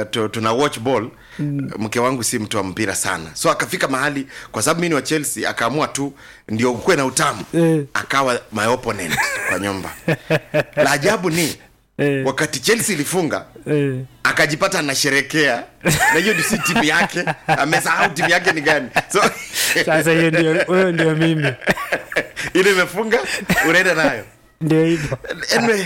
tu, tuna watch ball mm. mke wangu si mtu wa mpira sana so akafika mahali kwa sababu mi ni wa chelsea akaamua tu ndio ukuwe na utamu Eh. akawa my opponent kwa nyumba la ajabu ni Eh. wakati chelsea ilifunga Eh. akajipata anasherekea na hiyo si timu yake amesahau timu yake ni gani so sasa hiyo ndio huyo ndio mimi ile imefunga unaenda nayo ndio hivyo anyway,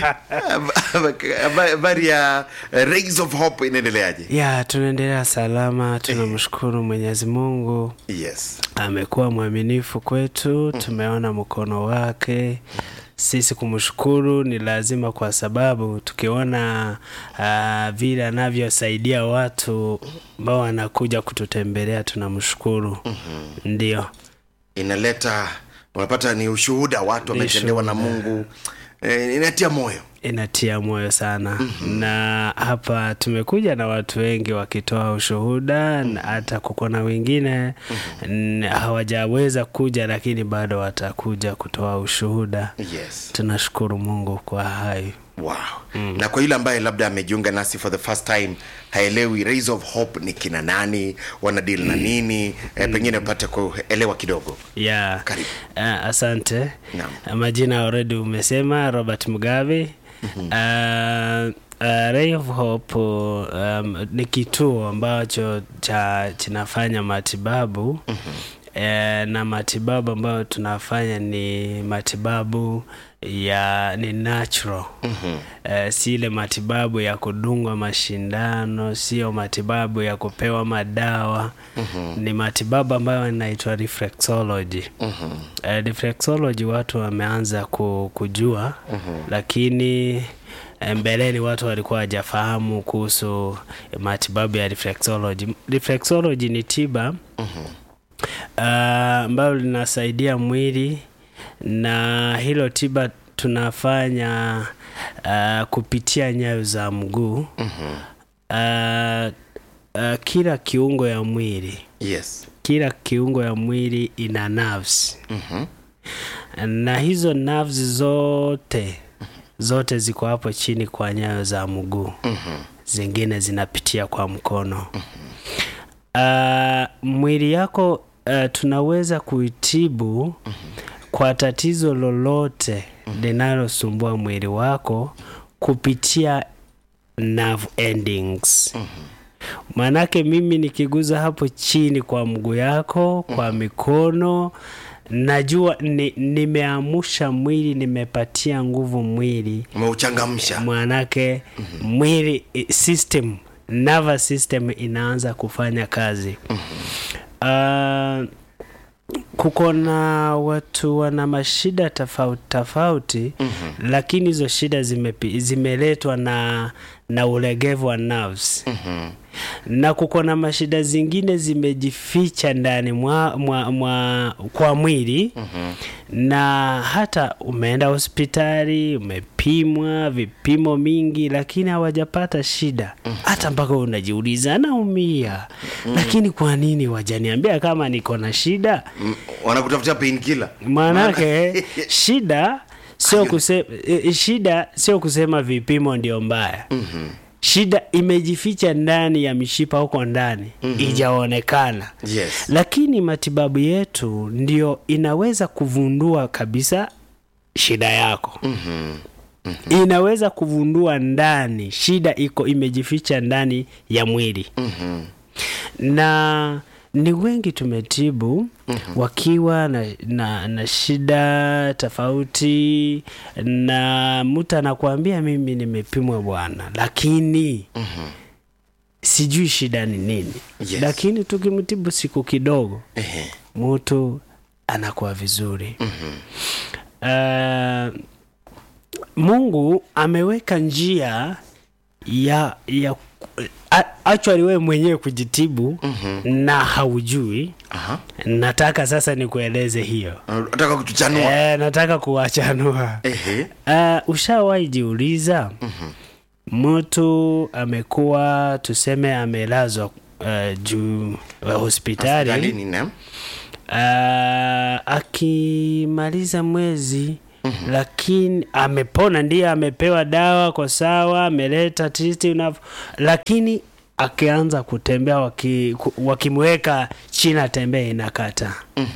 habari ya uh, rays of hope inaendeleaje ya tunaendelea salama tunamshukuru mwenyezi mungu yes amekuwa mwaminifu kwetu tumeona mkono wake sisi kumshukuru ni lazima kwa sababu tukiona uh, vile anavyosaidia watu ambao wanakuja kututembelea tunamshukuru mm-hmm. ndio inaleta unapata ni ushuhuda watu Ni wametendewa na shuhuda. mungu eh, inatia moyo inatia moyo sana mm-hmm. na hapa tumekuja na watu wengi wakitoa ushuhuda na hata kuko na wengine mm-hmm. hawajaweza kuja lakini bado watakuja kutoa ushuhuda yes tunashukuru mungu kwa hayo wow mm. na kwa yule ambaye labda amejiunga nasi for the first time haelewi rays of hope ni kina nani wanadili na nini eh, pengine upate kuelewa kidogo ya Karibu. uh, asante Naam. majina already umesema robert mugabe mm-hmm. uh, Uh, Ray of Hope um, ni kituo ambacho cha kinafanya matibabu mm-hmm. eh, na matibabu ambayo tunafanya ni matibabu ya ni natural mm-hmm. eh, si ile matibabu ya kudungwa mashindano sio matibabu ya kupewa madawa mm-hmm. ni matibabu ambayo inaitwa reflexology mm-hmm. eh, reflexology watu wameanza ku, kujua mm-hmm. lakini eh, mbeleni watu walikuwa hawajafahamu kuhusu matibabu ya reflexology reflexology ni tiba mm-hmm ambayo uh, linasaidia mwili na hilo tiba tunafanya uh, kupitia nyayo za mguu mm-hmm. uh, uh, kila kiungo ya mwili yes kila kiungo ya mwili ina nerves mm-hmm. na hizo nerves zote zote ziko hapo chini kwa nyayo za mguu Mm-hmm. zingine zinapitia kwa mkono uh, mwili yako uh, tunaweza kuitibu kwa tatizo lolote linalosumbua mwili wako kupitia nerve endings maanake mimi nikiguza hapo chini kwa mguu yako kwa mikono najua ni, nimeamusha mwili nimepatia nguvu mwili umeuchangamsha mwanake mwili i- system nervous system inaanza kufanya kazi uh, kuko na watu wana mashida tofauti tofauti mm-hmm. lakini hizo shida zimepi- zimeletwa na na ulegevu wa nerves mm-hmm. na kuko na mashida zingine zimejificha ndani mwa, mwa, mwa kwa mwili mm-hmm. na hata umeenda hospitali umepimwa vipimo mingi lakini hawajapata shida mm-hmm. hata mpaka unajiuliza naumia mm-hmm. lakini kwa nini wajaniambia kama niko na shida M- wanakutafutia painkiller maanake shida sio kusema, shida sio kusema vipimo ndio mbaya mm-hmm. shida imejificha ndani ya mishipa huko ndani mm-hmm. ijaonekana yes lakini matibabu yetu ndio inaweza kuvundua kabisa shida yako mm-hmm. inaweza kuvundua ndani shida iko imejificha ndani ya mwili Mm-hmm. na ni wengi tumetibu mm-hmm. wakiwa na, na, na shida tofauti na mtu anakuambia mimi nimepimwa bwana lakini Mm-hmm. sijui shida ni nini Yes. lakini tukimtibu siku kidogo Ehe. mtu anakuwa vizuri Mhm. uh, mungu ameweka njia ya ya a- actually wewe mwenyewe kujitibu Mhm. na haujui Aha. nataka sasa nikueleze hiyo nataka kutuchanua e, nataka kuwachanua Ehe. uh, ushawahi jiuliza mtu amekuwa tuseme amelazwa uh, juu uh, hospitali Hospitalini, naam. uh, akimaliza mwezi mm-hmm. lakini amepona ndiye amepewa dawa kwa sawa ameleta titi unavyo lakini akianza kutembea waki, ku- wakimweka chini atembee inakata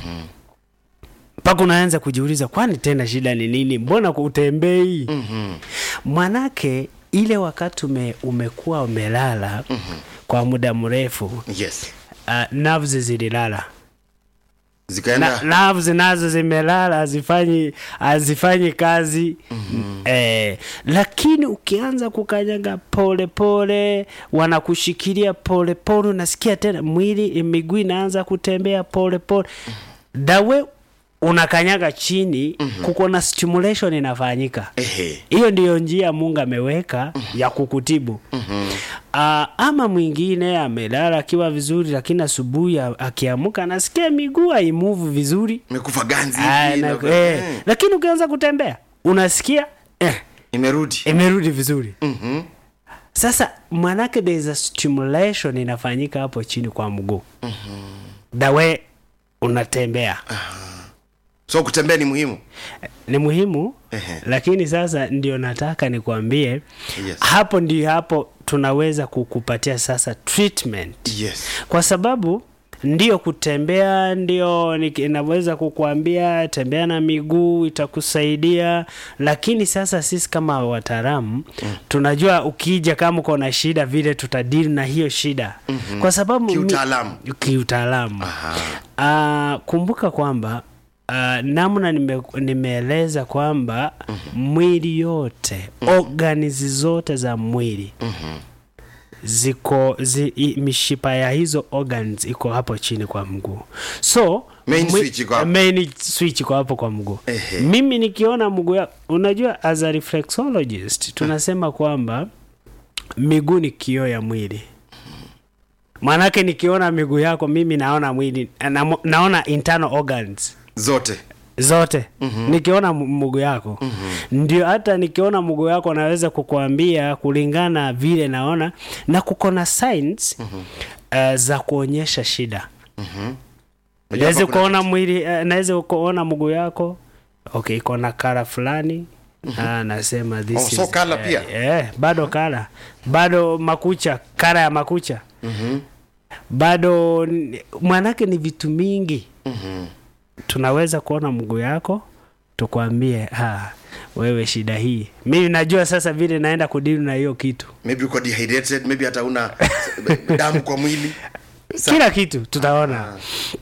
mpaka unaanza kujiuliza kwani tena shida ni nini mbona utembei Mhm. manake ile wakati ume, umekuwa umelala kwa muda mrefu yes uh, nerves zililala na, zikaenda nerves nazo zimelala hazifanyi hazifanyi kazi mm-hmm. eh, lakini ukianza kukanyaga pole pole wanakushikilia pole pole unasikia tena mwili miguu inaanza kutembea pole pole dawe unakanyaga chini mm-hmm. kuko na stimulation inafanyika ehe hiyo ndiyo njia mungu ameweka ya kukutibu Mhm. uh, ama mwingine amelala akiwa vizuri lakini asubuhi a- akiamka anasikia miguu haimuvu vizuri imekufa ganzi Ah, hivi na, na- eh, eh, lakini ukianza kutembea unasikia eh, imerudi imerudi vizuri Mhm. sasa manake there is a stimulation inafanyika hapo chini kwa mguu dawe unatembea so kutembea ni muhimu ni muhimu Ehe. lakini sasa ndio nataka nikwambie Yes. hapo ndio hapo tunaweza kukupatia sasa treatment yes kwa sababu ndio kutembea ndio niki- inaweza kukuambia tembea na miguu itakusaidia lakini sasa sisi kama wataalamu mm. tunajua ukija kama uko na shida vile tutadili na hiyo shida mm-hmm. kwa sababu mi- Kiutaalamu. kiutaalamu Aha. uh, kumbuka kwamba uh, namna nime, nimeeleza kwamba mwili yote organizi zote za mwili ziko zi, i, mishipa ya hizo organs iko hapo chini kwa mguu so Main mwi- switch iko hapo. main switch iko hapo kwa mguu Ehe. mimi nikiona mguu ya unajua as a reflexologist tunasema kwamba miguu ni kioo ya mwili maanake nikiona miguu yako mimi naona mwili na, naona internal organs zote zote mm-hmm. nikiona m- mguu yako mm-hmm. ndio hata nikiona mguu yako naweza kukuambia kulingana vile naona na kuko na signs mm-hmm. uh, za kuonyesha shida Unajua naweza hapa kuna- kuona mwili uh, naweza kuona mguu yako okay iko na kara fulani Ah, nasema this Oh, so is, colour eh, pia? eh, bado kara bado makucha kara ya makucha Mhm. bado n- mwanake ni vitu mingi Mhm. tunaweza kuona mguu yako tukwambie ah, wewe shida hii mimi najua sasa vile naenda kudili na hiyo kitu maybe uko dehydrated maybe hata una damu kwa mwili Sa- kila kitu tutaona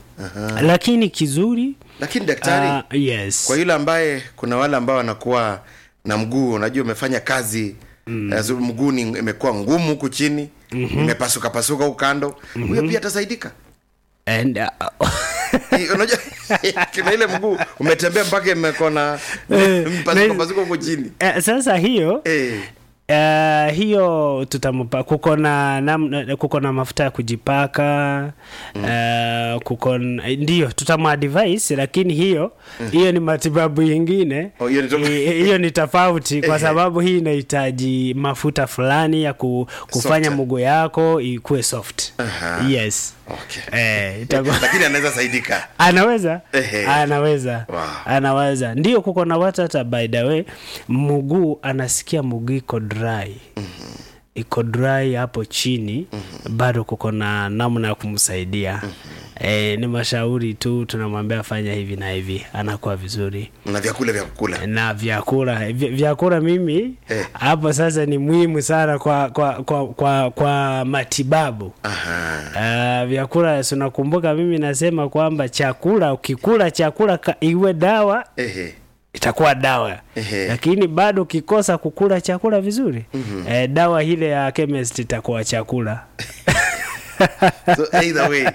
lakini kizuri lakini daktari ah, yes kwa yule ambaye kuna wale ambao wanakuwa na mguu unajua umefanya kazi mm. mguu ni imekuwa ngumu huku chini mm-hmm. imepasuka pasuka huku kando mm-hmm. huyo pia atasaidika And, uh, Eh, unajua kuna ile mguu umetembea mpaka imekuwa na Eh, mpasuka na- pasuka huku chini eh, sasa hiyo eh. Uh, hiyo tutampa kuko na namna- kuko na mafuta ya kujipaka mm. uh, kuko n- ndio tutamadvise lakini hiyo hiyo ni matibabu yingine Oh, hiyo ni to- I- hiyo ni tofauti kwa Ehe. sababu hii inahitaji mafuta fulani ya ku, kufanya Softer. mguu yako ikuwe soft Aha. yes okay. eh, itakuwa lakini anaweza saidika anaweza Ehe. anaweza Wow. anaweza ndio kuko na watu hata by the way mguu anasikia mguu iko dry mm-hmm. iko dry hapo chini mm-hmm. bado kuko na namna ya kumsaidia mm-hmm. e, ni mashauri tu tunamwambia fanya hivi na hivi anakuwa vizuri na vyakula vya kukula na vyakula vya- vyakula mimi Eh. hapo sasa ni muhimu sana kwa kwa kwa, kwa, kwa matibabu Aha. Uh, vyakula si unakumbuka mimi nasema kwamba chakula ukikula chakula ka, iwe dawa Ehe. itakuwa dawa Ehe. lakini bado ukikosa kukula chakula vizuri mm-hmm. eh, dawa ile ya chemist itakuwa chakula so either way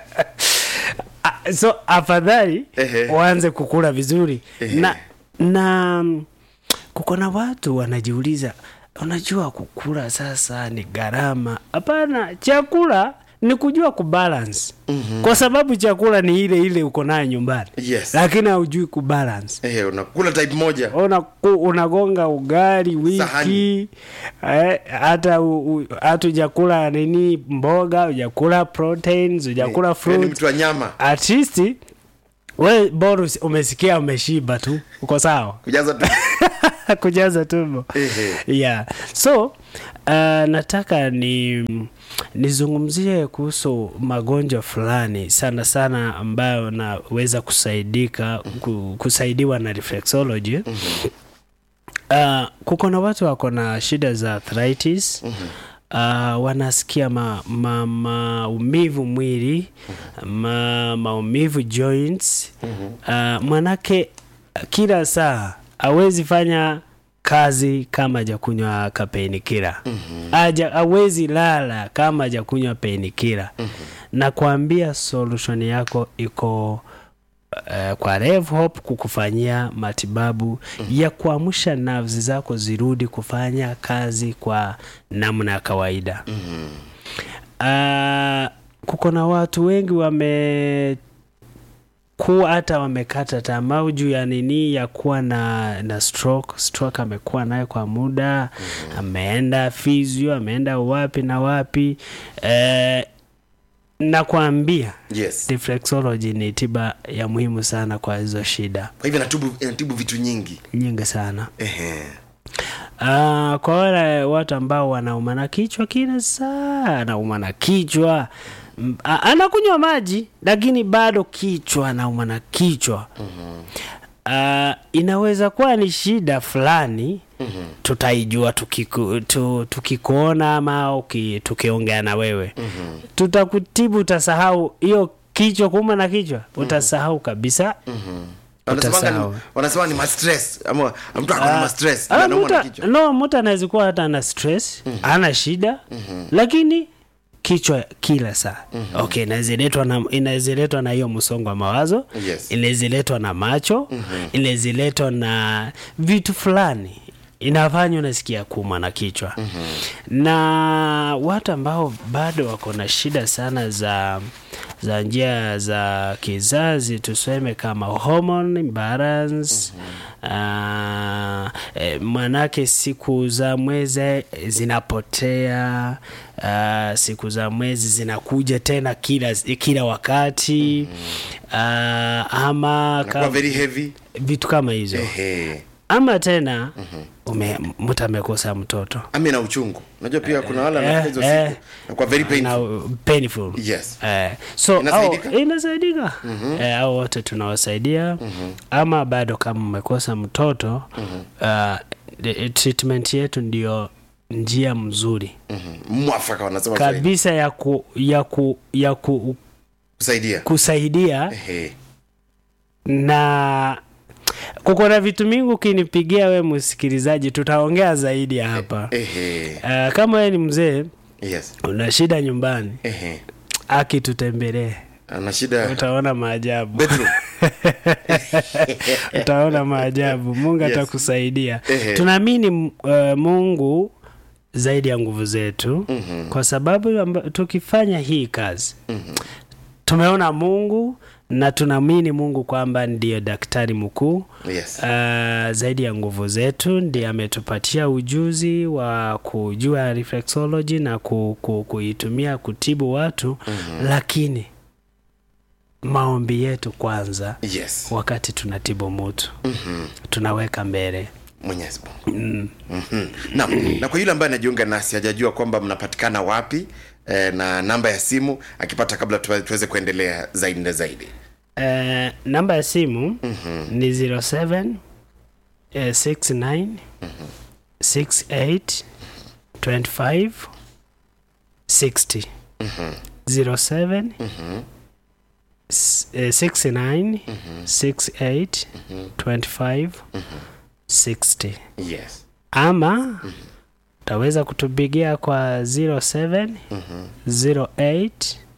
Ah, so afadhali Ehe. waanze kukula vizuri Ehe. na na mm, kuko na watu wanajiuliza unajua kukula sasa ni gharama hapana chakula ni kujua kubalance mm-hmm. kwa sababu chakula ni ile ile uko nayo nyumbani Yes. lakini haujui kubalance Ehe, unakula type moja Una, unagonga ugali wiki Sahani. eh, hata u- u- hata ujakula nini mboga ujakula proteins ujakula Yaani fruit mtu wa nyama at least we bora usi- umesikia umeshiba tu uko sawa kujaza tu kujaza tumbo Ehe. yeah so Uh, nataka ni nizungumzie kuhusu magonjwa fulani sana sana ambayo naweza kusaidika ku, kusaidiwa na reflexology. Uh, kuko na watu wako na shida za arthritis uh, wanasikia ma, ma, maumivu mwili ma, maumivu joints uh, manake kila saa awezi fanya kazi kama hajakunywa kapainkiller aja awezi lala kama hajakunywa painkiller na kuambia solution yako iko uh, kwa Rev Hope kukufanyia matibabu ya kuamsha nerves zako zirudi kufanya kazi kwa namna ya kawaida. Uh, kuko na watu wengi wame kuwa hata wamekata tamaa juu ya nini ya kuwa na na stroke. Stroke amekuwa nayo kwa muda ameenda physio, ameenda wapi na wapi eh, nakwambia yes reflexology ni tiba ya muhimu sana kwa hizo shida kwa hivyo inatibu, inatibu vitu nyingi nyingi sana. Ehe. Uh, kwa wale watu ambao wanauma na kichwa kila saa, anauma na kichwa M- a- anakunywa maji lakini bado kichwa anauma na kichwa uh, inaweza kuwa ni shida fulani tutaijua tukiku, tu, tukikuona ama uki, tukiongea na wewe tutakutibu, utasahau hiyo kichwa kuuma na kichwa utasahau kabisa Wanasemanga ni- Utasahau. wanasema ni mastress ama mtu ako na mastress Ah, anaumwa na muta- kichwa no mtu anaweza kuwa hata ana stress ana shida lakini kichwa kila saa okay inawezaletwa na inawezaletwa na hiyo msongo wa mawazo Yes. inawezaletwa na macho inawezaletwa na vitu fulani inafanya unasikia kuuma na kichwa na watu ambao bado wako na shida sana za za njia za kizazi tuseme kama hormone imbalance ah, eh, manake siku za mwezi zinapotea ah, siku za mwezi zinakuja tena kila kila wakati ah, ama nakuwa ka, very heavy vitu kama hizo Ehe. ama tena ume, mtu amekosa mtoto ami na uchungu unajua pia kuna wale eh, wanafanya hizo eh. siku nakuwa very painful na painful yes Eh, so Inasaidika? au- inasaidika eh, au wote tunawasaidia ama bado kama umekosa mtoto uh, the- treatment yetu ndio njia mzuri Mhm. mwafaka wanasema Swahili. kabisa ya ku, ya ku, ya ku, kusaidia kusaidia Ehe. na kuko na vitu mingi ukinipigia we msikilizaji tutaongea zaidi ya hapa Ehe. uh, kama wewe ni mzee yes una shida nyumbani Ehe. akitutembelee ana shida utaona maajabu bedroom utaona maajabu mungu Yes. atakusaidia Ehe. tunaamini uh, mungu zaidi ya nguvu zetu Mhm. kwa sababu amba, tukifanya hii kazi Mhm. tumeona mungu na tunaamini mungu kwamba ndiyo daktari mkuu yes Uh, zaidi ya nguvu zetu ndiye ametupatia ujuzi wa kujua reflexology na ku, ku, kuitumia kutibu watu mm-hmm. lakini maombi yetu kwanza yes wakati tunatibu mtu Mhm. tunaweka mbele mwenyezi mungu Mhm. Naam, na kwa yule ambaye anajiunga nasi hajajua kwamba mnapatikana wapi eh, na namba ya simu akipata kabla tuwe- tuweze kuendelea zaidi na zaidi uh, namba ya simu mm-hmm. ni 07 uh, 69 68 25 60 07 s- eh, 69 68 25 60 yes ama utaweza kutupigia kwa 07 08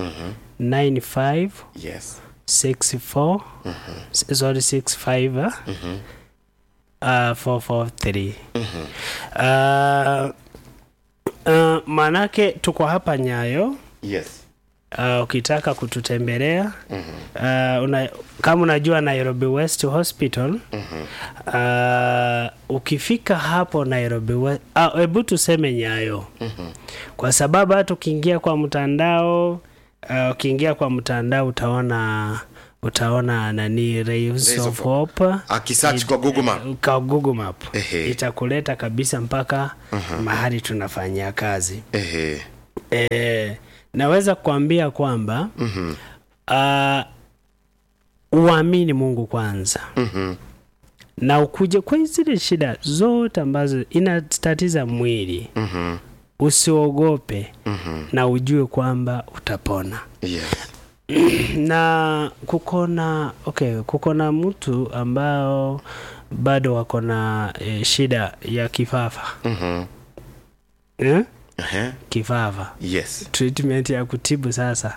95 yes 64 s- sorry 65 uh, uh, 443 uh, uh, manake tuko hapa nyayo yes uh, ukitaka kututembelea uh, una, kama unajua nairobi west hospital uh, ukifika hapo nairobi west uh, hebu tuseme nyayo kwa sababu hata ukiingia kwa mtandao uh, ukiingia kwa mtandao utaona utaona nani Rays Rays of of Hope Akisearch kwa Google Map. kwa Google Map Ehe. itakuleta kabisa mpaka mahali tunafanyia kazi Ehe. e, naweza kuambia kwamba mm-hmm. uh, uamini Mungu kwanza Mhm. na ukuje kwa zile shida zote ambazo inatatiza mwili Mhm. usiogope Mhm. na ujue kwamba utapona Yes. na kuko na okay, kuko na mtu ambao bado wako na e, shida ya kifafa Mhm. eh? Ehe. kifafa Yes. treatment ya kutibu sasa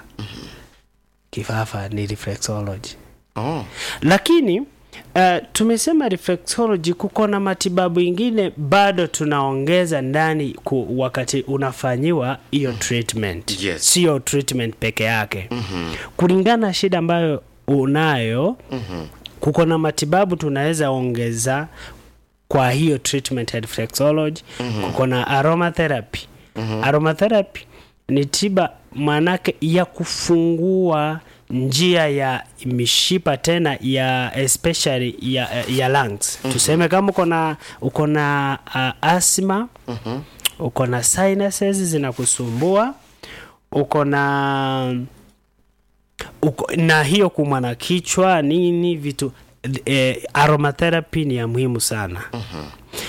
kifafa ni reflexology Oh. lakini uh, tumesema reflexology kuko na matibabu ingine bado tunaongeza ndani ku, wakati unafanyiwa hiyo treatment Yes. sio treatment peke yake mm-hmm. kulingana na shida ambayo unayo mm-hmm. kuko na matibabu tunaweza ongeza kwa hiyo treatment ya reflexology mm-hmm. kuko na aromatherapy mm-hmm. aromatherapy ni tiba manake ya kufungua njia ya mishipa tena ya especially ya, ya lungs mm-hmm. tuseme kama uko na uko na uh, asthma mm-hmm. uko na sinuses zinakusumbua uko na uko, na hiyo kumwa na kichwa nini vitu eh, aromatherapy ni ya muhimu sana uh-huh.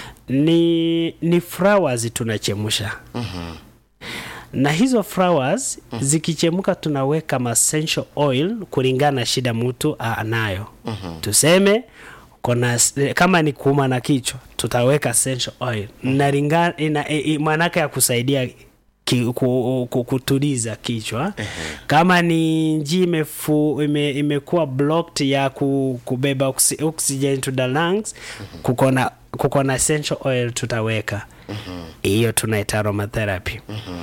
ni ni flowers tunachemsha uh-huh. na hizo flowers uh-huh. zikichemuka tunaweka ma essential oil kulingana na shida mtu anayo uh-huh. tuseme kona, kama ni kuuma na kichwa tutaweka essential oil uh-huh. ina, ina, maanake ya kusaidia ki, ku, ku, kutuliza kichwa uh-huh. kama ni njia imefu ime, imekuwa blocked ya ku, kubeba oxy, oxygen to the lungs uh-huh. kukona kukona essential oil tutaweka hiyo uh-huh. tunaita aromatherapy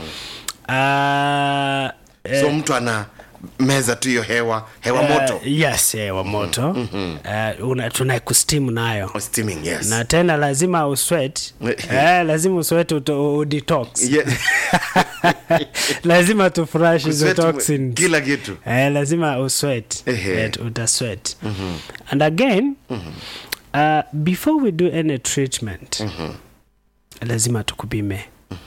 uh-huh. uh, so mtu ana meza tu hiyo hewa hewa moto uh, yes hewa moto mm-hmm. uh, una, tuna kustimu nayo steaming yes na tena lazima uswet eh, lazima uswet udetox Yes. lazima tufurash hizo Kusweat toxins kila kitu eh, lazima uswet Ehe. eh, utaswet and again uh, before we do any treatment lazima tukupime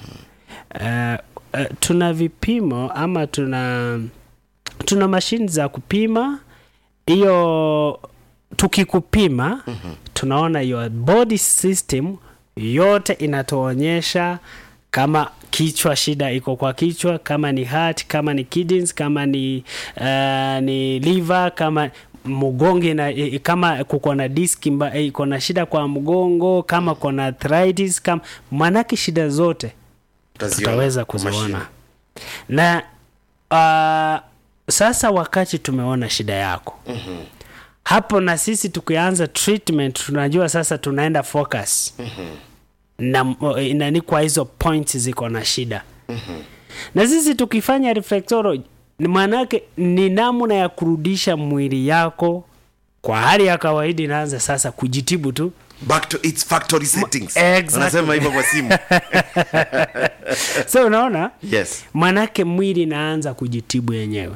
uh, uh, tuna vipimo ama tuna tuna mashini za kupima hiyo tukikupima mm-hmm. tunaona your body system yote inatuonyesha kama kichwa shida iko kwa kichwa kama ni heart kama ni kidneys kama ni uh, ni liver kama mgongo na kama kuko na disk iko na shida kwa mgongo kama kuna arthritis kama manake shida zote Utaziona tutaweza kwa mashine. kuziona na uh, sasa wakati tumeona shida yako mm-hmm. hapo na sisi tukianza treatment tunajua sasa tunaenda focus mm-hmm. na nani kwa hizo points ziko na shida mm-hmm. na sisi tukifanya reflexology ni maanake ni namna ya kurudisha mwili yako kwa hali ya kawaida inaanza sasa kujitibu tu back to its factory settings exactly. Wanasema hivyo kwa simu so unaona yes manake mwili inaanza kujitibu yenyewe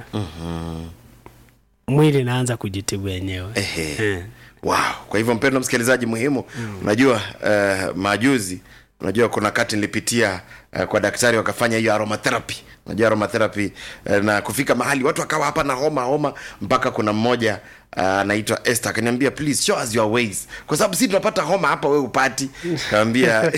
mwili inaanza kujitibu yenyewe Ehe. Eh. wow kwa hivyo mpendo msikilizaji muhimu unajua uh, majuzi unajua kuna kati nilipitia uh, kwa daktari wakafanya hiyo aromatherapy unajua aromatherapy uh, na kufika mahali watu wakawa hapa na homa homa mpaka kuna mmoja anaitwa uh, Esther akaniambia please show us your ways kwa sababu si tunapata homa hapa we upati kaambia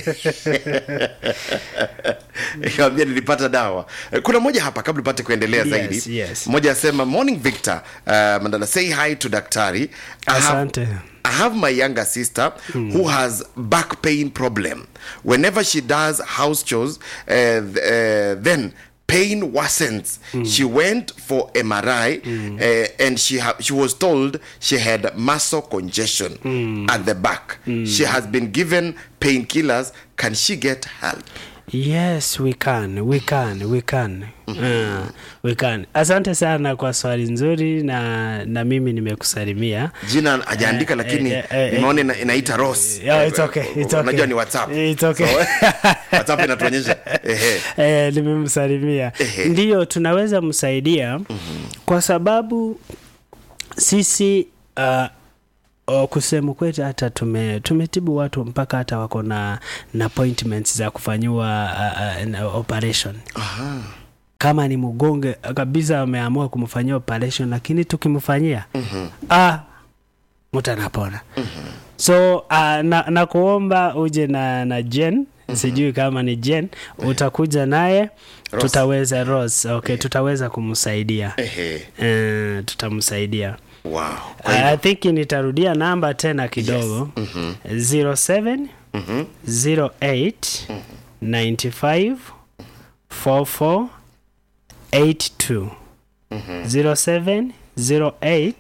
kaambia nilipata dawa kuna mmoja hapa kabla upate kuendelea Yes, zaidi yes. mmoja asema morning victor uh, mandala say hi to daktari I have- Asante. I have my younger sister who has back pain problem. Whenever she does house chores, uh, th- uh, then pain worsens. She went for MRI uh, and she ha- she was told she had muscle congestion at the back. She has been given painkillers. Can she get help? yes we can we can we can uh, we can asante sana kwa swali nzuri na na mimi nimekusalimia Jina hajaandika lakini eh, eh, nimeona ina- inaita Ross. Yeah, it's okay, it's okay. Unajua ni WhatsApp. It's okay. So, WhatsApp inatuonyesha ehe. eh, nimemsalimia Ehe. ndiyo tunaweza msaidia mm-hmm. kwa sababu sisi uh, o, kusema kwetu hata tume, tumetibu watu mpaka hata wako na, na appointments za kufanyiwa uh, uh, na operation Aha. kama ni mgonge kabisa ameamua kumfanyia operation lakini tukimfanyia mm-hmm. ah, mtu anapona mm-hmm. so uh, na, na kuomba uje na, na jen mm-hmm. sijui kama ni jen utakuja naye Rose. tutaweza Rose, okay, tutaweza kumsaidia Ehe. uh, tutamsaidia Wow. Kwa hivyo, I think nitarudia namba tena kidogo Yes. Mhm. 07 Mhm. 08 95 44 82 07 08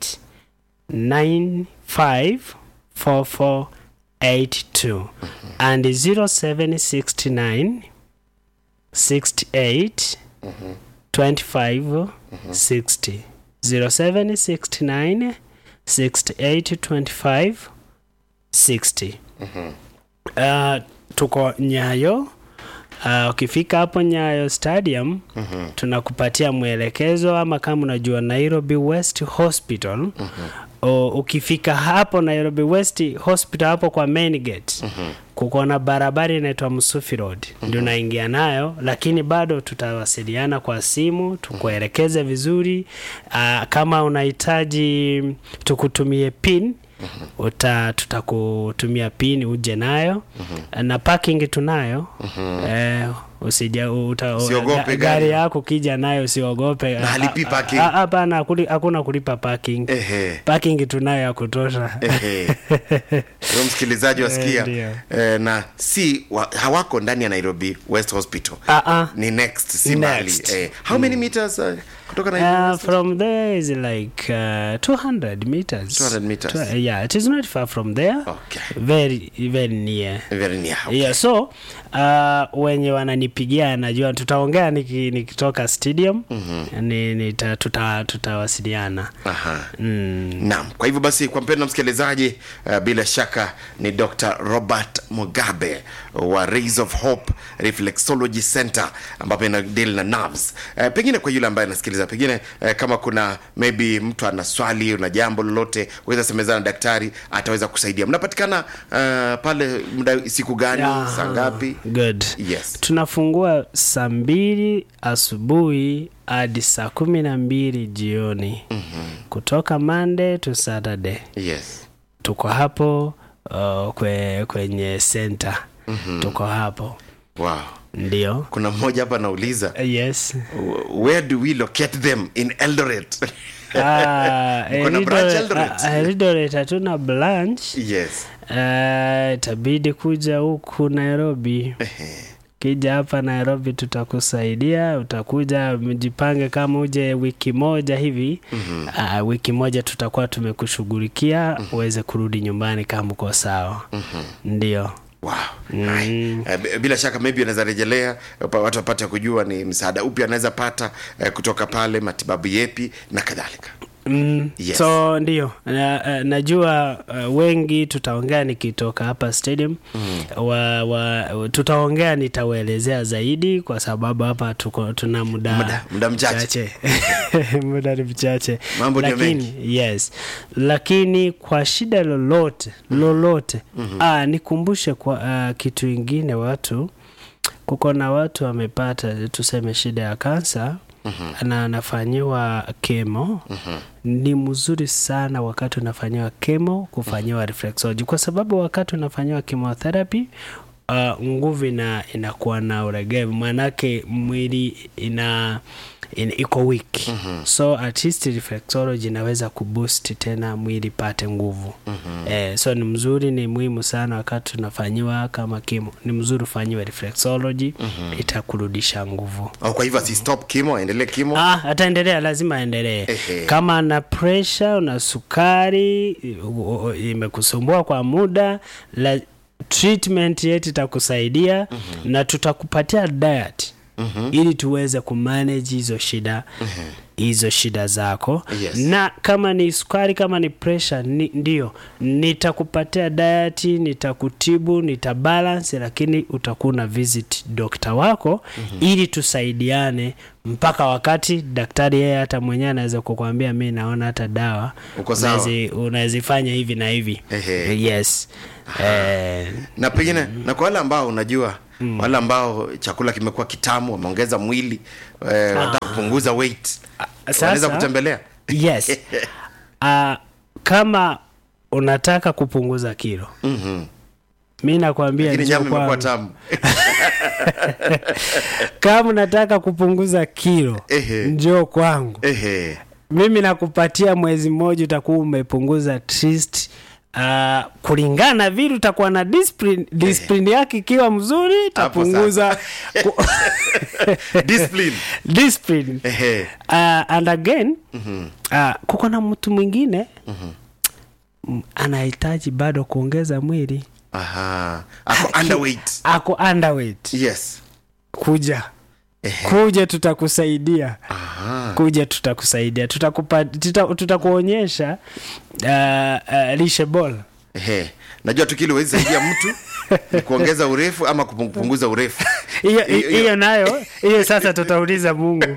95 44 82 and 0769 68 25 60 0769 68 25 60 uh, tuko nyayo Uh, ukifika hapo Nyayo Stadium mm-hmm. tunakupatia mwelekezo ama kama unajua Nairobi West Hospital mm-hmm. o, ukifika hapo Nairobi West Hospital hapo kwa main gate mm-hmm. kuko na barabara inaitwa Msufi Road mm-hmm. ndio unaingia nayo, lakini bado tutawasiliana kwa simu tukuelekeze vizuri. Uh, kama unahitaji tukutumie pin uta tutakutumia pin uje nayo na parking tunayo eh, usija uta, Usiogope ga- gari. gari yako kija nayo usiogope Na halipi Ah, ah, parking. ah, hapana hakuli- hakuna kulipa parking Ehe. parking tunayo ya kutosha Ehe. Huyo msikilizaji wasikia ndio. eh, na si wa, hawako ndani ya Nairobi West Hospital Ah, ah. ni next si Next. mbali eh, how many meters uh, kutoka Nairobi Uh, West from there is like uh, 200 meters 200 meters. Tw- yeah it is not far from there Okay. very very near very near okay. yeah so uh, wenye wananipigia najua tutaongea niki, nikitoka stadium mm-hmm. ni, nita, tuta, tutawasiliana Aha. mm. Naam, kwa hivyo basi kwa mpendo msikilizaji uh, bila shaka ni Dr. Robert Mugabe wa Rays of Hope Reflexology Center ambapo ina deal na nerves. Uh, pengine kwa yule ambaye anasikiliza pengine uh, kama kuna maybe mtu ana swali una jambo lolote weza semezana na daktari ataweza kusaidia. Mnapatikana uh, pale muda siku gani Aha. saa ngapi? good Yes. tunafungua saa mbili asubuhi hadi saa kumi na mbili jioni mm-hmm. kutoka Monday to Saturday Yes. tuko hapo uh, kwe, kwenye center mm-hmm. tuko hapo Wow. ndio Kuna mmoja hapa anauliza yes where do we locate them in Eldoret? Ah, Mko na Eldoret- branch Eldoret? ah, Eldoret hatuna branch yes. Ah, itabidi kuja huku Nairobi kija hapa Nairobi tutakusaidia, utakuja mjipange, kama uje wiki moja hivi mm-hmm. uh, wiki moja tutakuwa tumekushughulikia uweze kurudi nyumbani kama uko sawa mm-hmm. ndio Wow. Mm. bila shaka maybe anaweza rejelea pa- watu wapate kujua ni msaada upi anaweza pata eh, kutoka pale matibabu yepi na kadhalika Mm, Yes. so ndio na, uh, najua uh, wengi tutaongea nikitoka hapa stadium mm. wa, wa, tutaongea nitawaelezea zaidi kwa sababu hapa tuko tuna muda Muda- muda mchache. muda ni mchache Mambo ni lakini yes lakini kwa shida lolote lolote mm-hmm. ah, nikumbushe kwa uh, kitu ingine watu kuko na watu wamepata tuseme shida ya kansa mm-hmm. na anafanyiwa kemo mm-hmm. ni mzuri sana wakati unafanyiwa kemo kufanyiwa reflexology kwa sababu wakati unafanyiwa chemotherapy uh, nguvu ina inakuwa na uregevu maanake mwili ina, ina iko weak mm-hmm. so at least reflexology inaweza kuboost tena mwili pate nguvu mm-hmm. eh, so ni mzuri ni muhimu sana wakati tunafanyiwa kama kimo ni mzuri ufanyiwe reflexology mm-hmm. itakurudisha nguvu au kwa hivyo asistop kimo aendelee kimo Ah, ataendelea lazima aendelee Ehe. kama ana presha na sukari u- u- imekusumbua kwa muda la, treatment yetu itakusaidia mm-hmm. na tutakupatia diet ili tuweze kumanage hizo shida hizo shida zako Yes. na kama ni sukari kama ni pressure ni, ndio nitakupatia diet nitakutibu nitabalance lakini utakuwa na visit dokta wako ili tusaidiane mpaka wakati daktari yeye hata mwenyewe anaweza kukwambia mi naona hata dawa Uko sawa. unawezi- unawezifanya hivi na hivi Ehe. yes eh, na pengine na kwa wale ambao unajua wale ambao chakula kimekuwa kitamu wameongeza mwili eh, wanataka kupunguza weight wanaweza sasa- kutembelea yes uh, kama unataka kupunguza kilo Mhm. mi nakwambia lakini njoo nyama imekuwa kwangu. tamu kama unataka kupunguza kilo Ehe. njoo kwangu ehe mimi nakupatia mwezi mmoja utakuwa umepunguza at least Uh, kulingana na vile utakuwa na discipline, discipline yake ikiwa mzuri itapunguza ku- discipline discipline ehe uh, and again uh, kuko na mtu mwingine m- anahitaji bado kuongeza mwili aha ako underweight ako underweight yes kuja ehe kuja tutakusaidia aha kuja tutakusaidia tutakupa tuta, tutakuonyesha uh, uh, lishe bora ehe najua tu kile huwezi saidia mtu ni kuongeza urefu ama kupunguza urefu hiyo Hiyo- hiyo nayo hiyo sasa tutauliza mungu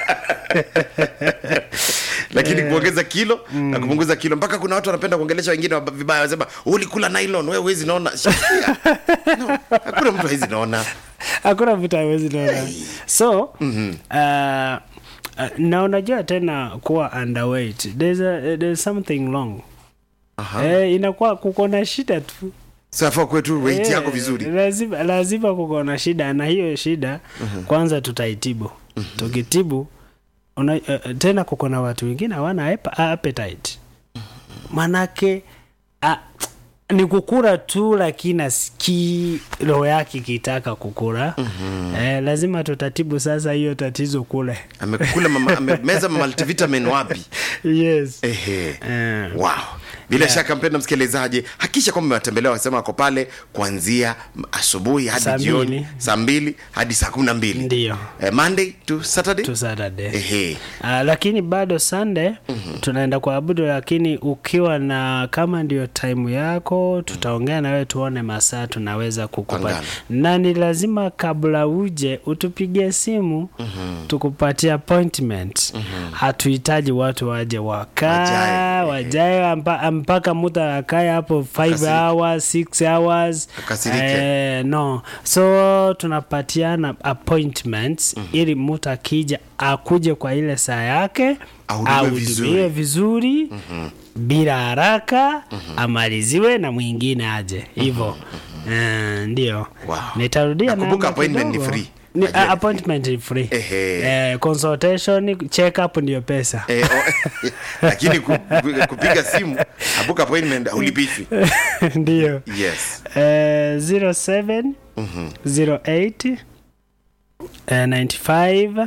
lakini kuongeza kilo na kupunguza kilo mpaka kuna watu wanapenda kuongelesha wengine wab- vibaya wanasema ulikula nylon wewe huwezi naona Shikia. no, hakuna mtu hawezi naona hakuna vitu hawezi naona so mm-hmm. uh, uh, na unajua tena kuwa underweight there's, a, there's something wrong Aha. eh, inakuwa kuko na shida tu safaa kwetu weight Eh, yako vizuri lazima, lazima kuko na shida na hiyo shida kwanza tutaitibu tukitibu una, uh, tena kuko na watu wengine hawana ap- appetite manake uh, ni kukura tu lakini asikii roho yake ikitaka kukura eh, lazima tutatibu sasa hiyo tatizo kule amekula mama, amemeza multivitamin wapi yes ehe Eh. wow bila shaka mpenda msikilizaji hakisha kwamba umewatembelea wasema wako pale kuanzia m- asubuhi hadi Saa jioni mbili. saa mbili hadi saa kumi na mbili Ndiyo. eh, monday to saturday to Saturday. ehe Uh, lakini bado Sunday mm-hmm. tunaenda kuabudu, lakini ukiwa na kama ndio time yako, tutaongea na wewe tuone masaa tunaweza kukupa, Pangana. na ni lazima kabla uje utupigie simu mm-hmm. tukupatie appointment mm-hmm. hatuhitaji watu waje wakaa Wajae, wajae ampa, mpaka mtu akae hapo 5 Akasirike. hours 6 hours Akasirike. Eh, no so tunapatiana appointments mm-hmm. ili mtu akija akuje kwa ile saa yake Ahudumiwe ahudumiwe vizuri. vizuri mm-hmm. bila haraka mm-hmm. amaliziwe na mwingine aje hivyo mm-hmm. ndio Wow. nitarudia Nakumbuka namba appointment ni kidogo. free. Ni, Najua a- ni appointment ni free Ehe. eh, consultation check up ndio pesa Eh, o- lakini ku- ku- kupiga simu abuka appointment haulipishwi ndio yes Eh, 07 08 eh, 95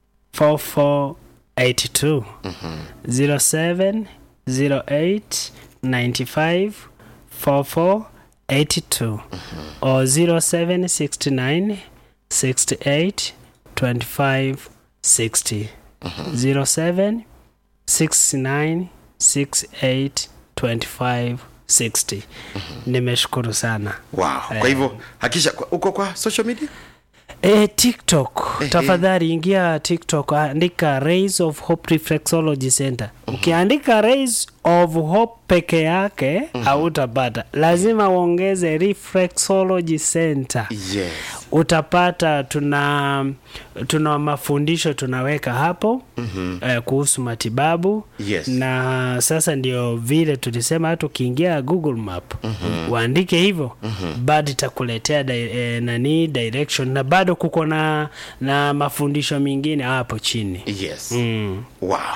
4482 07 08 95 4482 or 07 69 68 25 60 07 69 68 25 60 nimeshukuru sana wow kwa hivyo hakisha kwa- uko kwa social media E, TikTok Ehe. tafadhali ingia TikTok, andika Rays of Hope Reflexology Center. Ukiandika Rays of Hope peke yake hautapata, lazima uongeze Reflexology Center yes utapata tuna tuna mafundisho tunaweka hapo mm-hmm. eh, kuhusu matibabu Yes. na sasa ndio vile tulisema hata ukiingia google map mm-hmm. uandike hivyo mm-hmm. bado itakuletea di, eh, nani direction na bado kuko na na mafundisho mengine hapo chini yes mm. wow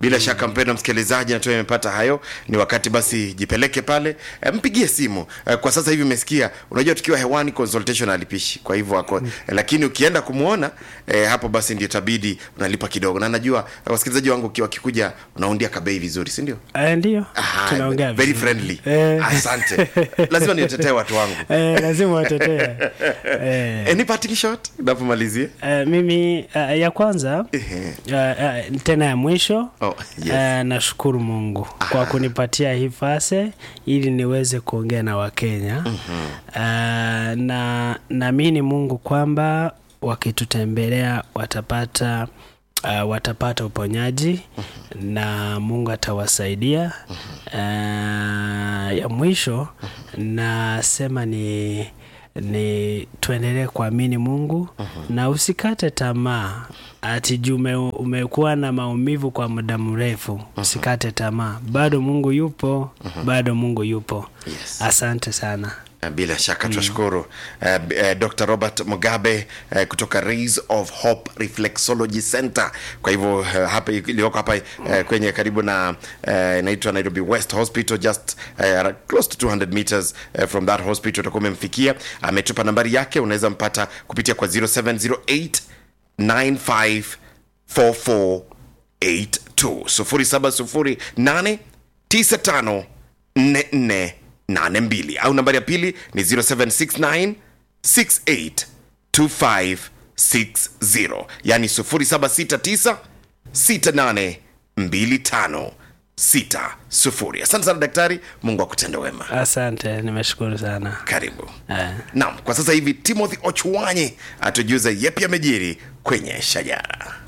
bila shaka mpendo msikilizaji natua imepata hayo ni wakati basi jipeleke pale e, mpigie simu e, kwa sasa hivi umesikia unajua tukiwa hewani consultation alipishi kwa hivyo ako e, lakini ukienda kumwona e, hapo basi ndio tabidi unalipa kidogo na najua e, wasikilizaji wangu ukiwa wakikuja unaundia kabei vizuri si ndio Eh, ndio Aha, tunaongea very vizuri. friendly Eh. asante lazima niwatetee watu wangu Eh, lazima watetee eh. any parting shot napomalizie Uh, mimi uh, ya kwanza Ehe. uh, uh, tena ya mwisho Oh, yes. uh, nashukuru mungu kwa kunipatia hii fase ili niweze kuongea na wakenya mm-hmm. uh, na naamini mungu kwamba wakitutembelea watapata Uh, watapata uponyaji na mungu atawasaidia uh, ya mwisho nasema ni ni tuendelee kuamini mungu na usikate tamaa ati juu ume, umekuwa na maumivu kwa muda mrefu usikate tamaa bado mungu yupo bado mungu yupo Yes. asante sana bila shaka tunashukuru uh, uh, dr robert mugabe uh, kutoka rays of hope reflexology center kwa hivyo uh, hapa iliyoko hapa uh, kwenye karibu na uh, inaitwa nairobi west hospital just uh, close to 200 meters uh, from that hospital utakuwa umemfikia ametupa nambari yake unaweza mpata kupitia kwa 0708 954482 0708 95 4482 au nambari ya pili ni 0769 682560 yani 0769 682560 asante sana daktari mungu akutende wema asante nimeshukuru sana karibu eh. naam kwa sasa hivi timothy ochwanye atujuza yepi amejiri kwenye shajara